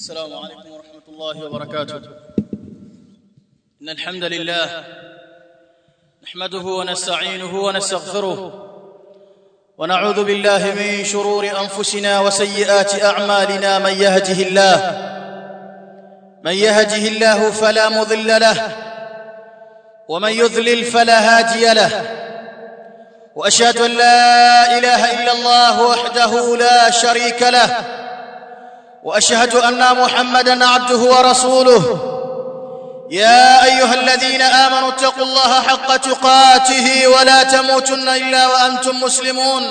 السلام عليكم ورحمة الله وبركاته إن الحمد لله نحمده ونستعينه ونستغفره ونعوذ بالله من شرور أنفسنا وسيئات أعمالنا من يهده الله من يهده الله فلا مضل له ومن يضلل فلا هادي له واشهد ان لا اله الا الله وحده لا شريك له واشهد ان محمدا عبده ورسوله يا ايها الذين امنوا اتقوا الله حق تقاته ولا تموتن الا وانتم مسلمون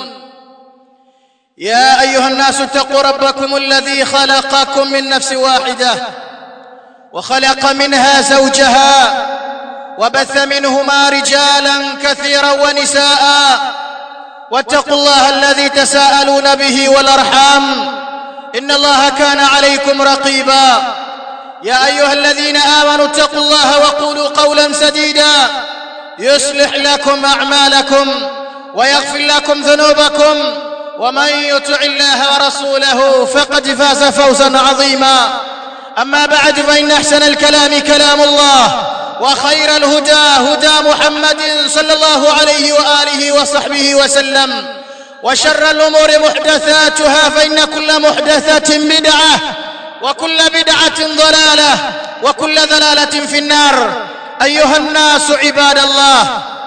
يا ايها الناس اتقوا ربكم الذي خلقكم من نفس واحده وخلق منها زوجها وبث منهما رجالا كثيرا ونساء واتقوا الله الذي تساءلون به والارحام ان الله كان عليكم رقيبا يا ايها الذين امنوا اتقوا الله وقولوا قولا سديدا يصلح لكم اعمالكم ويغفر لكم ذنوبكم ومن يطع الله ورسوله فقد فاز فوزا عظيما اما بعد فان احسن الكلام كلام الله وخير الهدى هدى محمد صلى الله عليه واله وصحبه وسلم وشر الامور محدثاتها فان كل محدثه بدعه وكل بدعه ضلاله وكل ضلاله في النار ايها الناس عباد الله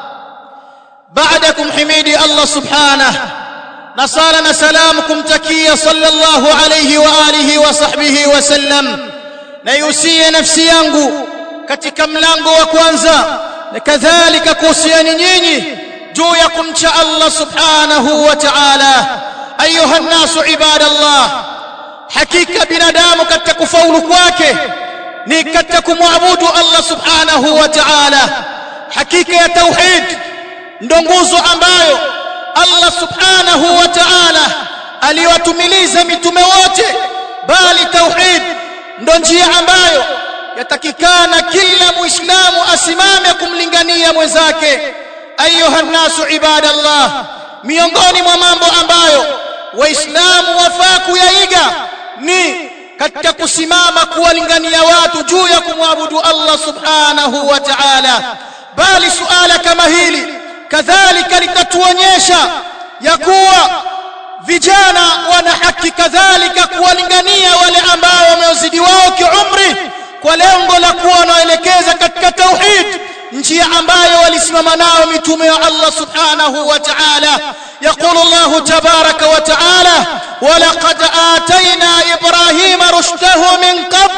بعدكم حميدي الله سبحانه نصالنا سلامكم تكيه صلى الله عليه واله وصحبه وسلم نيوسي نفسي yangu katika mlango wa kwanza na kadhalika kuhusiani nyinyi juu ya kumcha Allah subhanahu wa ta'ala ayuha nasu ibadallah hakika binadamu katika kufaulu kwake ni katika kumwabudu Allah subhanahu wa ta'ala hakika ya tauhid ndo nguzo ambayo Allah subhanahu wa ta'ala aliwatumiliza mitume wote bali tauhid ndo njia ambayo yatakikana kila muislamu asimame kumlingania mwenzake ayuha nasu ibadallah miongoni mwa mambo ambayo waislamu wafaa kuyaiga ni katika kusimama kuwalingania watu juu ya kumwabudu Allah subhanahu wa ta'ala bali suala kama hili kadhalika litatuonyesha ya kuwa vijana wana haki kadhalika kuwalingania wale ambao wamezidi wao kiumri kwa lengo la kuwa wanaelekeza katika tauhid njia ambayo walisimama nao mitume wa Allah subhanahu wa ta'ala يقول الله تبارك وتعالى ولقد آتينا إبراهيم رشده من قبل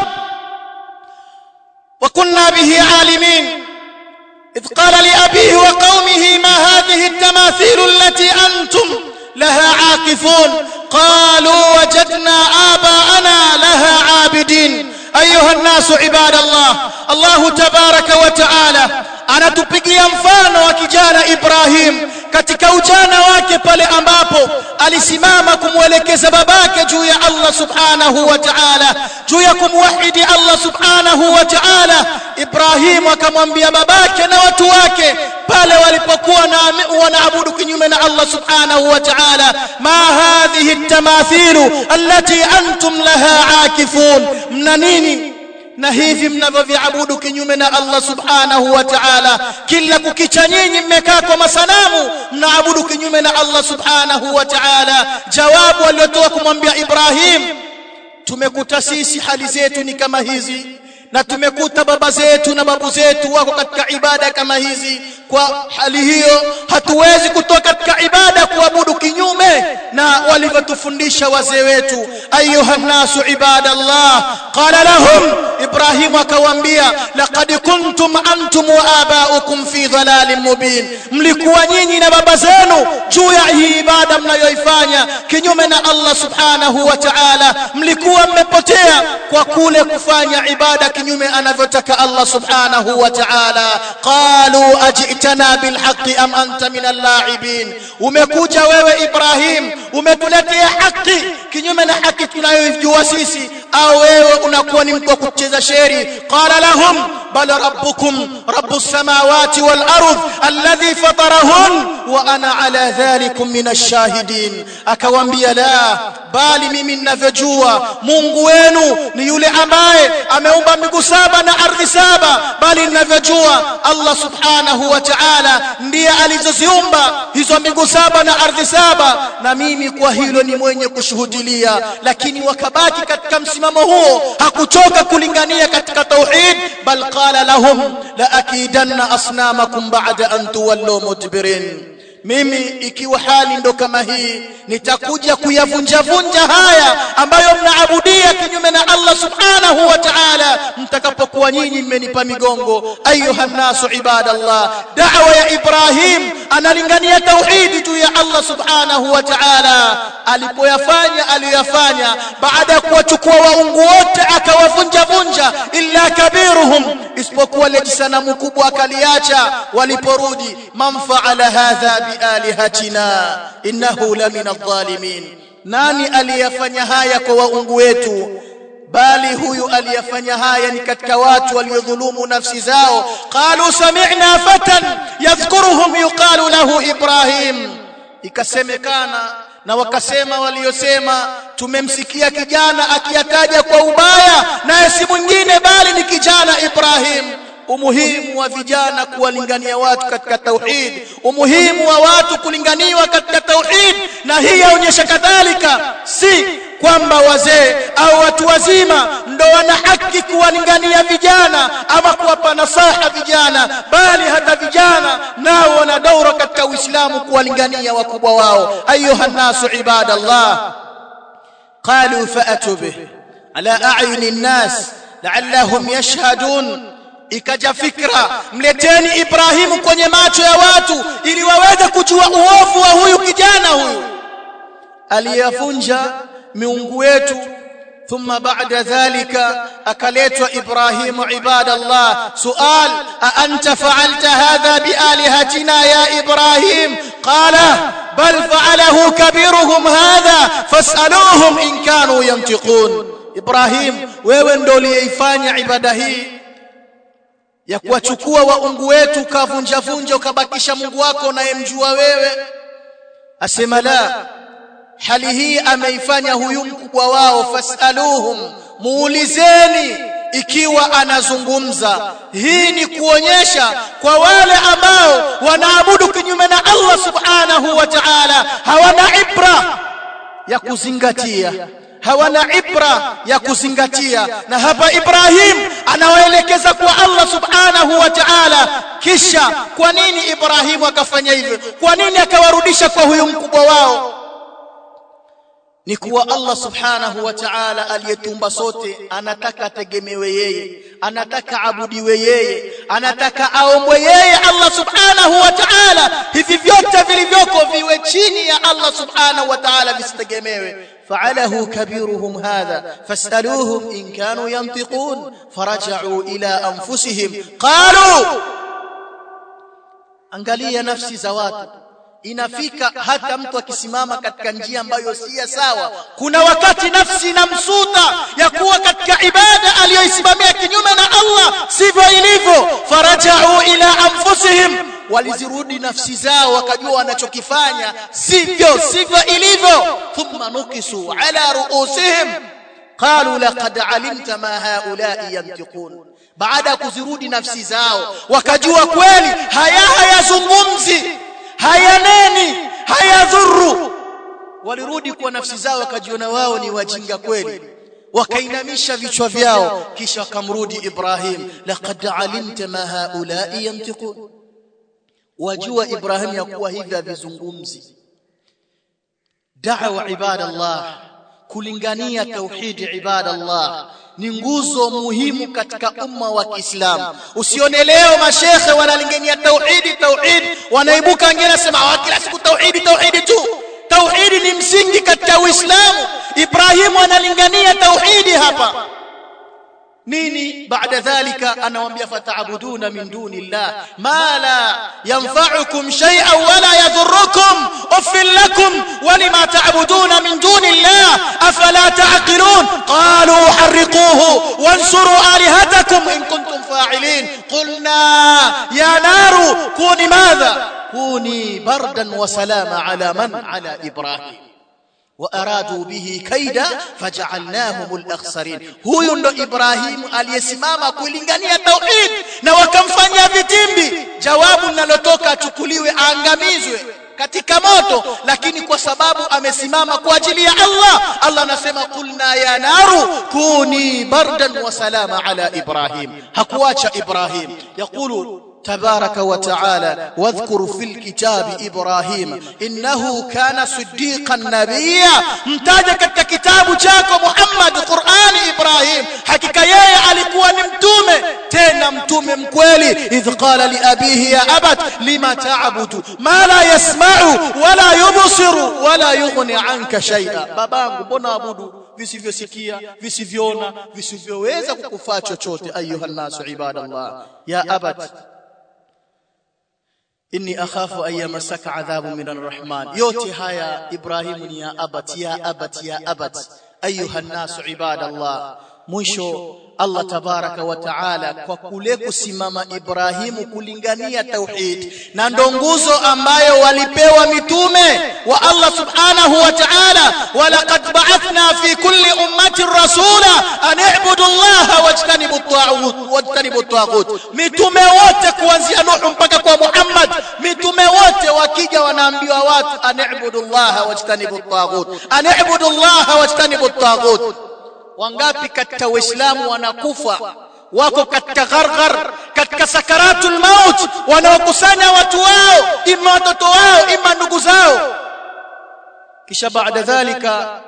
وكنا به عالمين إذ قال لأبيه وقومه ما هذه التماثيل التي أنتم لها عاكفون قالوا وجدنا آباءنا لها عابدين أيها الناس عباد الله الله تبارك وتعالى anatupigia mfano wa kijana Ibrahim katika ujana wake pale ambapo alisimama kumwelekeza babake juu ya Allah subhanahu wa ta'ala juu ya kumwahidi Allah subhanahu wa ta'ala Ibrahim akamwambia babake na watu wake pale walipokuwa wanaabudu kinyume na Allah subhanahu wa ta'ala ma hadhihi at-tamathilu allati antum laha akifun mna nini na hivi mnavyoviabudu kinyume na Allah subhanahu wa ta'ala kila kukicha nyinyi mmekaa kwa masanamu mnaabudu kinyume na Allah subhanahu wa ta'ala jawabu aliyotoa kumwambia Ibrahim tumekuta sisi hali zetu ni kama hizi na tumekuta baba zetu na babu zetu wako katika ibada kama hizi kwa hali hiyo hatuwezi kutoka katika ibada kuabudu kinyume na walivyotufundisha wazee wetu ayuha nasu ibadallah qala lahum ibrahim akawaambia laqad kuntum antum wa abaukum fi dhalalin mubin mlikuwa nyinyi na baba zenu juu ya hii ibada mnayoifanya kinyume na Allah subhanahu wa ta'ala mlikuwa mmepotea kwa kule kufanya ibada kinyume anavyotaka Allah subhanahu wa ta'ala qalu ajitana bilhaqqi am anta min al-la'ibin umekuja wewe Ibrahim umetuletea haki kinyume na haki tunayojua sisi au wewe unakuwa ni mtu wa kucheza sheri qala lahum bal rabbukum rabbus samawati wal ardh alladhi fatarahun wa ana ala dhalikum min ash-shahidin akawaambia la bali mimi ninavyojua Mungu wenu ni yule ambaye ameumba mbingu saba na ardhi saba bali ninavyojua Allah subhanahu wa ta'ala ndiye alizoziumba hizo mbingu saba na ardhi saba na mimi kwa hilo ni mwenye kushuhudilia lakini wakabaki katika msimamo huo hakuchoka kulingania katika tauhid bal qala lahum la akidanna asnamakum ba'da an tuwallu mudbirin mimi ikiwa hali ndo kama hii nitakuja kuyavunja vunja haya ambayo mnaabudia kinyume na Allah subhanahu wa ta'ala mtakapokuwa nyinyi mmenipa migongo ayuha nasu ibadallah da'wa ya Ibrahim analingania tauhidi juu ya Allah subhanahu wa ta'ala alipoyafanya aliyoyafanya baada ya kuwachukua waungu wote akawavunja vunja illa kabiruhum isipokuwa lile sanamu kubwa akaliacha waliporudi man fa'ala hadha bialihatina innahu lamina adh-dhalimin nani aliyafanya haya kwa waungu wetu bali huyu aliyafanya haya ni katika watu waliodhulumu nafsi zao qalu sami'na fatan yadhkuruhum yuqalu lahu ibrahim ikasemekana na wakasema waliosema tumemsikia kijana akiyataja kwa ubaya naye si mwingine bali ni kijana Ibrahim umuhimu wa vijana kuwalingania watu katika tauhid umuhimu wa watu kulinganiwa katika tauhid na hii yaonyesha kadhalika si kwamba wazee au watu wazima ndo wana haki kuwalingania vijana ama kuwapa nasaha vijana bali hata vijana nao wana daura katika Uislamu kuwalingania wakubwa wao ayuha nasu ibadallah qalu fa'atu bih ala a'yuni an-nas la'allahum yashhadun ikaja fikra mleteni Ibrahimu kwenye macho ya watu ili waweze kujua uovu wa huyu kijana huyu aliyavunja miungu yetu ثم بعد ذلك أكلت إبراهيم عباد الله سؤال أأنت فعلت هذا بآلهتنا يا إبراهيم قال بل فعله كبيرهم هذا فاسألوهم إن كانوا ينطقون إبراهيم wewe ndo uliyeifanya ibada hii ya kuwachukua waungu wetu ukavunja vunja ukabakisha Mungu wako unayemjua wewe asema la hali hii ameifanya huyu mkubwa wao fasaluhum muulizeni ikiwa anazungumza hii ni kuonyesha kwa wale ambao wanaabudu kinyume na Allah subhanahu wa ta'ala hawana ibra ya kuzingatia hawana ibra ya kuzingatia na hapa Ibrahim anawaelekeza kwa Allah subhanahu wa ta'ala kisha kwa nini Ibrahim akafanya hivyo kwa nini akawarudisha kwa huyu mkubwa wao ni kuwa Allah subhanahu wa ta'ala aliyetumba sote anataka ategemewe yeye anataka abudiwe yeye anataka aombwe yeye Allah subhanahu wa ta'ala hivi vyote vilivyoko viwe chini ya Allah subhanahu wa ta'ala visitegemewe فعله كبيرهم هذا فاسألوهم إن كانوا ينطقون فرجعوا إلى أنفسهم قالوا angalia nafsi za watu inafika hata mtu akisimama katika njia ambayo si sawa kuna wakati nafsi inamsuta ya kuwa katika ibada aliyoisimamia kinyume na Allah sivyo ilivyo farajau ila anfusihim walizirudi nafsi zao wakajua wanachokifanya sivyo sivyo ilivyo thumma nukisu ala ruusihim qalu laqad alimta ma haula'i yantiqun baada ya kuzirudi nafsi zao wakajua kweli haya hayazungumzi hayaneni hayadhuru walirudi kwa nafsi zao wakajiona wao ni wajinga kweli wakainamisha vichwa vyao kisha wakamrudi Ibrahim laqad alimta ma haula'i yantiqun wajua Ibrahim ya kuwa hivi havizungumzi da'wa ibadallah kulingania tauhidi ibadallah ni nguzo muhimu katika umma wa Kiislamu usione leo mashekhe wanalingania tauhidi tauhidi wanaibuka wengine nasema kila siku tauhidi tauhidi tu tauhidi ni msingi katika Uislamu Ibrahimu analingania tauhidi hapa nini baada dhalika anawaambia fataabuduna min duni llah ma la yanfa'ukum shay'an wala yadhurrukum uffil lakum walima ta'buduna min duni llah afala ta'qilun qalu harriquhu wansuru alihatakum لكم إن كنتم فاعلين قلنا يا نار كوني ماذا كوني بردا وسلام على من على إبراهيم وأرادوا به كيدا فجعلناهم الأخسرين huyu ndo Ibrahim aliyesimama kulingania tauhid na wakamfanyia vitimbi jawabu linalotoka achukuliwe aangamizwe katika moto lakini kwa sababu amesimama kwa ajili ya Allah Allah anasema kulna ya naru kuni bardan wa salama ala Ibrahim hakuacha Ibrahim yakulu تبارك وتعالى واذكر في الكتاب إبراهيم إنه كان صديقا نبيا mtaja katika kitabu chako Muhammad Qur'ani Ibrahim hakika yeye alikuwa ni mtume tena mtume mkweli idh qala li abihi ya abat lima ta'budu ma la yasma'u wala yubsiru wala yughni anka shay'a babangu mbona abudu visivyosikia visivyoona visivyoweza kukufaa chochote ayuha nasu ibadallah ya abat inni akhafu an yamassaka adhabu min arrahman yote haya ibrahim ni ya abat ya abat ya abat ayuha nasu ibadallah mwisho Allah tabaraka wa taala kwa kule kusimama Ibrahimu kulingania tauhid na ndo nguzo ambayo walipewa mitume wa Allah subhanahu wa ta'ala walaqad ba'athna fi kulli ummatin rasula an i'budu Allah wajtanibu at-taghut wajtanibu at-taghut mitume wote kuanzia Nuh mpaka kwa Muhammad mitume wote wakija wanaambiwa watu an i'budu Allah wajtanibu at-taghut an i'budu Allah wajtanibu at-taghut wangapi katika waislamu wanakufa wako katika gharghar katika sakaratul maut wanaokusanya watu wao ima watoto wao ima ndugu zao kisha baada dhalika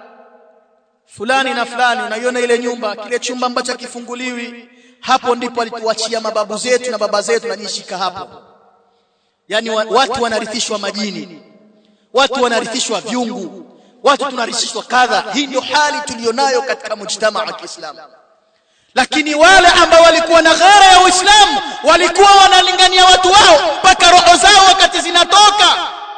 fulani na fulani unaiona ile nyumba kile chumba ambacho kifunguliwi hapo ndipo alituachia mababu zetu na baba zetu najishika hapo yani watu wanarithishwa majini watu wanarithishwa vyungu watu tunarithishwa kadha hii ndio hali tulionayo katika mujtamaa wa Kiislamu lakini wale ambao walikuwa na ghara ya Uislamu walikuwa wanalingania watu wao mpaka roho zao wakati zinatoka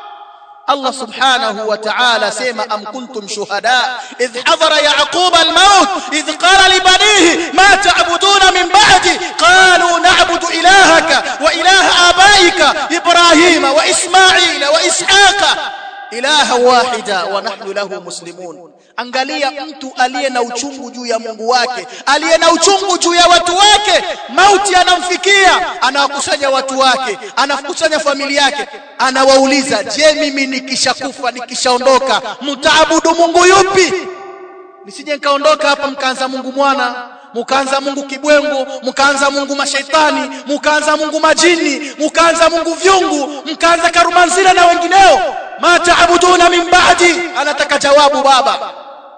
Allah subhanahu wa ta'ala sema am kuntum shuhada idh hadara yaqub al-maut idh qala li banihi ma ta'buduna min ba'di qalu na'budu ilahaka wa ilaha abaika ibrahima wa isma'ila wa ishaqa ilaha wahida wa nahnu lahu muslimun angalia mtu aliye na uchungu juu ya Mungu wake aliye na uchungu juu ya watu wake mauti anamfikia anawakusanya watu wake anakusanya familia yake anawauliza je mimi nikishakufa nikishaondoka mtaabudu Mungu yupi nisije nikaondoka hapa mkaanza Mungu mwana mukaanza Mungu kibwengo mkaanza Mungu mashaitani mkaanza Mungu majini mkaanza Mungu vyungu mkaanza karumanzira na wengineo ma taabuduna min ba'di anataka jawabu baba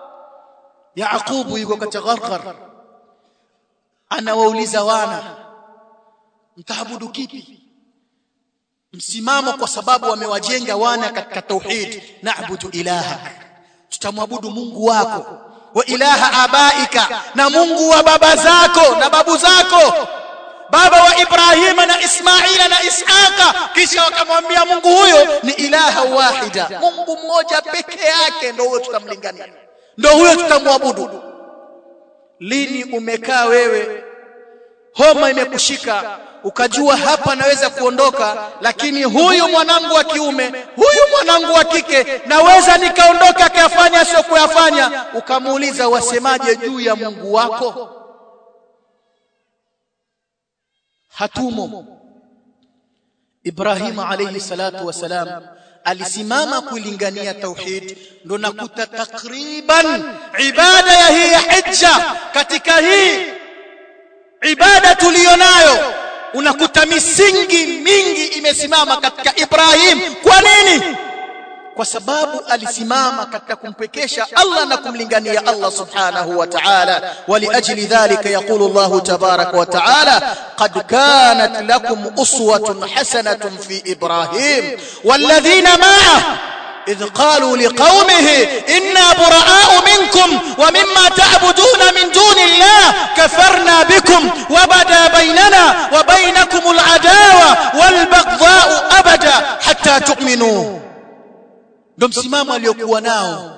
Yaqubu yuko katika gharqar anawauliza wana mtaabudu kipi msimamo kwa sababu wamewajenga wana katika tauhid na'budu ilahak tutamwabudu Mungu wako wa ilaha abaika na Mungu wa baba zako na babu zako baba wa Ibrahima na Ismaila na Ishaqa kisha wakamwambia Mungu huyo ni ilaha wahida Mungu mmoja peke yake ndio huyo tutamlingania ndio huyo tutamwabudu lini umekaa wewe homa imekushika ukajua hapa naweza kuondoka lakini huyu mwanangu wa kiume huyu mwanangu wa kike naweza nikaondoka akayafanya sio kuyafanya ukamuuliza wasemaje juu ya Mungu wako hatumo Ibrahim alayhi salatu wasalam alisimama kuilingania tauhid ndo nakuta takriban ibada ya hii hija katika hii ibada tuliyonayo unakuta misingi mingi imesimama katika Ibrahim kwa nini kwa sababu alisimama katika kumpekesha Allah na kumlingania Allah subhanahu wa ta'ala waliajli dhalika yaqulu Allah tabaraka wa ta'ala qad kanat lakum uswatun hasanatun fi Ibrahim walladhina ma'ah إذ قالوا لقومه إنا براء منكم ومما تعبدون من دون الله كفرنا بكم وبدا بيننا وبينكم العداوة والبغضاء أبدا حتى تؤمنوا ndo msimamo aliyokuwa nao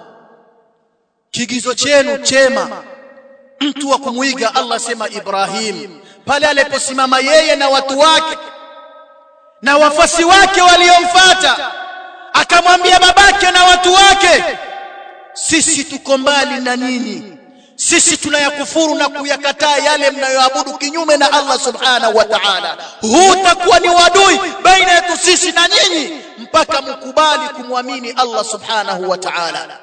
kigizo chenu chema mtu wa kumwiga Allah sema Ibrahim pale aliposimama yeye na watu wake na wafasi wake waliomfuata akamwambia babake na watu wake sisi tuko mbali na nyinyi sisi tunayakufuru na kuyakataa yale mnayoabudu kinyume na Allah subhanahu wa ta'ala huu utakuwa ni wadui baina yetu sisi na nyinyi mpaka mkubali kumwamini Allah subhanahu wa ta'ala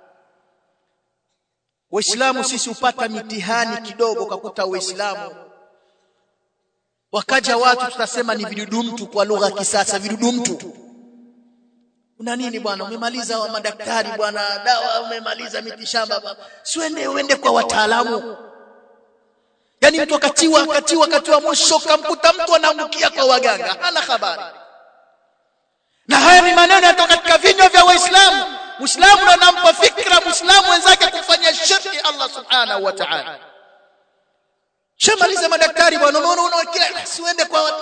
waislamu sisi upata mitihani kidogo kakuta waislamu wakaja watu tutasema ni vidudu mtu kwa lugha ya kisasa vidudu mtu una nini bwana umemaliza wa madaktari bwana dawa umemaliza mitishamba siende uende kwa wataalamu yani mtu akatiwa akatiwa akatiwa mwisho kamkuta mtu anaangukia kwa waganga hana habari na haya ni maneno yatoka katika vinywa vya waislamu muislamu anampa fikra muislamu wenzake kufanya shirki Allah subhanahu wa ta'ala shamaliza madaktari bwana unaona unawekelea siende kwa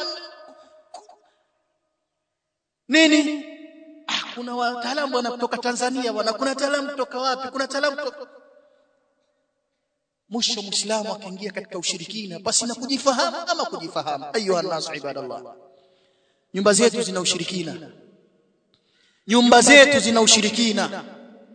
nini ah, kuna wataalamu bwana kutoka Tanzania bwana kuna wataalamu kutoka wapi kuna wataalamu kutoka mwisho muislamu akaingia katika ushirikina basi na kujifahamu ama kujifahamu ayuha nasu ibadallah nyumba zetu zina ushirikina nyumba zetu zina ushirikina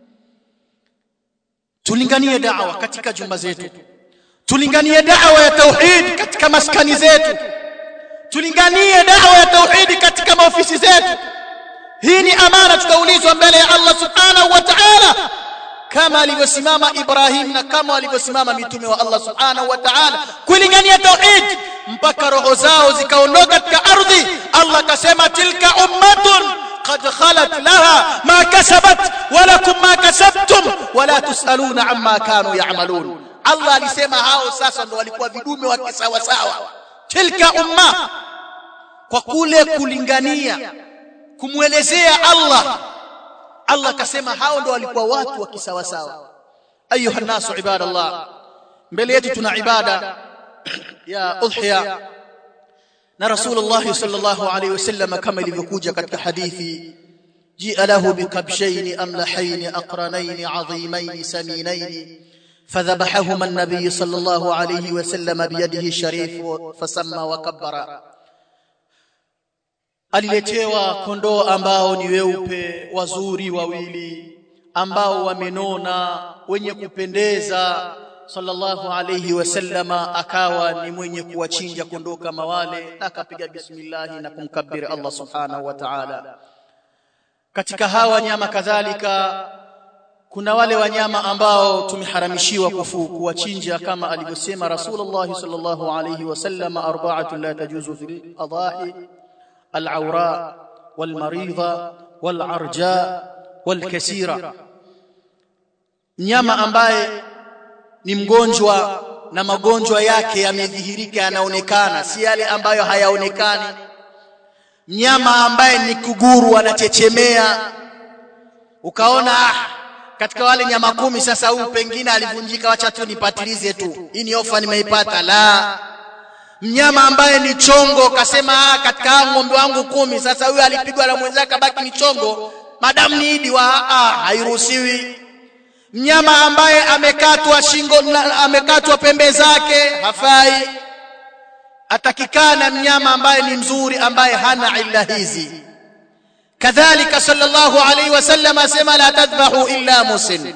tulinganie da'wa katika jumba zetu tulinganie da'wa ya tauhid katika maskani zetu tulinganie da'wa ya tauhid katika maofisi zetu hii ni amana tutaulizwa mbele ya Allah subhanahu wa ta'ala kama alivyosimama Ibrahim na kama alivyosimama mitume wa Allah subhanahu wa ta'ala kulingania tauhid mpaka roho zao zikaondoka katika ardhi Allah akasema tilka ummatun قد خلت لها ما كسبت ولكم ما كسبتم ولا تسألون عما كانوا يعملون Allah alisema hao sasa ndo walikuwa vidume wa kisawa sawa tilka umma kwa kule kulingania kumwelezea Allah Allah akasema hao ndo walikuwa watu wa kisawa sawa ayuha nasu ibadallah mbele yetu tuna ibada ya udhiya na rasulullah sallallahu alayhi wasallam kama ilivyokuja katika hadithi jia lahu biqabshayn amlahayn aqranayn azimayn saminayn فذبحهما النبي صلى الله عليه وسلم بيده الشريف فسمى وكبر aliletewa kondoo ambao ni weupe wazuri wawili ambao wamenona wenye kupendeza sallallahu alayhi wasallama akawa ni mwenye kuwachinja kondoo kama wale na akapiga bismillah na kumkabiri Allah subhanahu wa ta'ala katika hawa nyama kadhalika kuna wale wanyama ambao tumeharamishiwa kufu kuwachinja kama alivyosema Rasulullah sallallahu alayhi wasallam arba'atu la tajuzu fil adahi al-awra wal-maridha wal-arja wal-kasira mnyama ambaye ni mgonjwa na magonjwa yake yamedhihirika yanaonekana si yale ambayo hayaonekani mnyama ambaye ni kuguru anachechemea ukaona ah, katika wale nyama kumi sasa huyu pengine alivunjika wacha tu nipatilize tu hii ni ofa nimeipata la mnyama ambaye ni chongo kasema ah, katika ng'ombe wangu kumi sasa huyu alipigwa na mwenzake baki ni chongo madamu ni idi wa ah, hairuhusiwi mnyama ambaye amekatwa shingo na amekatwa pembe zake hafai atakikana mnyama ambaye ni mzuri ambaye hana illa hizi kadhalika sallallahu alaihi wasallam asema la tadhbahu illa musin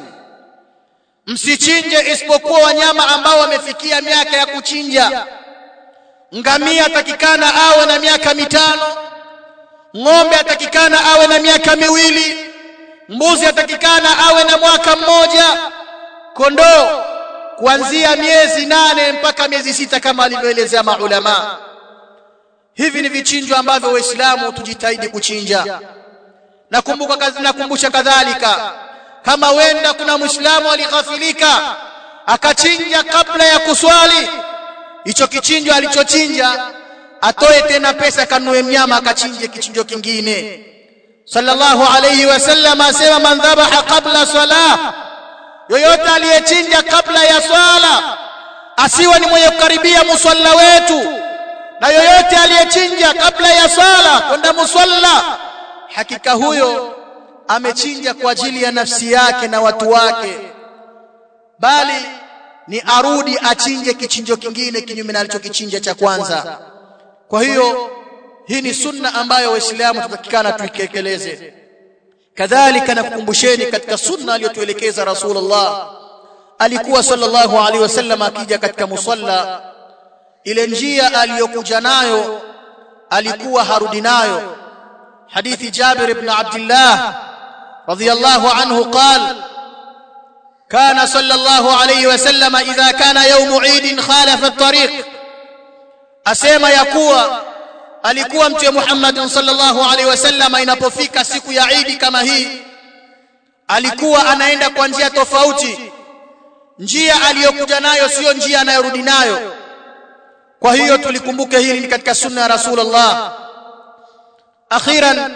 msichinje isipokuwa wanyama ambao wamefikia miaka ya kuchinja ngamia atakikana awe na miaka mitano ng'ombe atakikana awe na miaka miwili mbuzi atakikana awe na mwaka mmoja kondoo kuanzia miezi nane mpaka miezi sita kama alivyoelezea maulama hivi ni vichinjwa ambavyo waislamu tujitahidi kuchinja nakumbuka nakumbusha kadhalika kama wenda kuna muislamu alighafilika akachinja kabla ya kuswali hicho kichinjwa alichochinja atoe tena pesa kanunue mnyama akachinje kichinjo kingine sallallahu alayhi wasallam asema man dhabaha qabla salah yoyote aliyechinja kabla ya swala asiwe ni mwenye kukaribia musalla wetu na yoyote aliyechinja kabla ya swala kwenda musalla hakika huyo amechinja kwa ajili ya nafsi yake na watu wake bali ni arudi achinje kichinjo kingine kinyume na alichokichinja cha kwanza kwa hiyo hii ni sunna ambayo waislamu tutakikana tuitekeleze kadhalika nakukumbusheni katika sunna aliyotuelekeza rasulullah alikuwa sallallahu alaihi wasallam akija katika musalla ile njia aliyokuja nayo alikuwa harudi nayo hadithi Jabir ibn Abdullah radiyallahu anhu qala كان صلى الله عليه وسلم إذا كان يوم عيد خالف الطريق أسيما يكوى alikuwa mtume Muhammad sallallahu alaihi wasallam inapofika siku ya Eid kama hii alikuwa anaenda kwa njia tofauti njia aliyokuja nayo sio njia anayorudi nayo kwa hiyo tulikumbuke hili ni katika sunna ya Rasulullah akhiran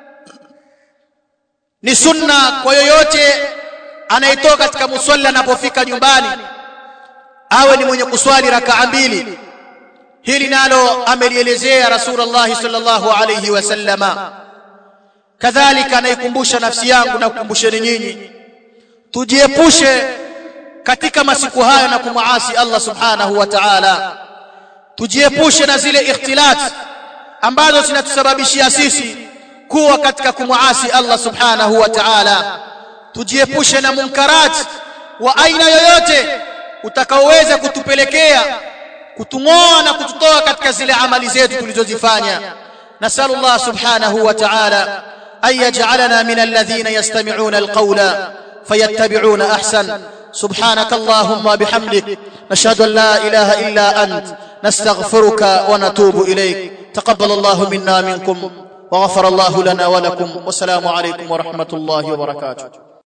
ni sunna kwa yoyote anayetoka katika musalla anapofika nyumbani awe ni mwenye kuswali rakaa mbili hili nalo amelielezea Rasulullah sallallahu alayhi wasallama kadhalika naikumbusha nafsi yangu na kukumbusheni nyinyi tujiepushe katika masiku haya na kumuasi Allah subhanahu wa ta'ala tujiepushe na zile ikhtilat ambazo zinatusababishia sisi kuwa katika kumuasi Allah subhanahu wa ta'ala tujiepushe na munkarat wa aina yoyote utakaoweza kutupelekea kutung'oa na kututoa katika zile amali zetu tulizozifanya nasalu Allah subhanahu wa ta'ala an yaj'alana min alladhina yastami'una alqawla fayattabi'una ahsan سبحانك اللهم بحمدك نشهد أن لا إله إلا أنت نستغفرك ونتوب إليك تقبل الله منا منكم وغفر الله لنا ولكم والسلام عليكم ورحمة الله وبركاته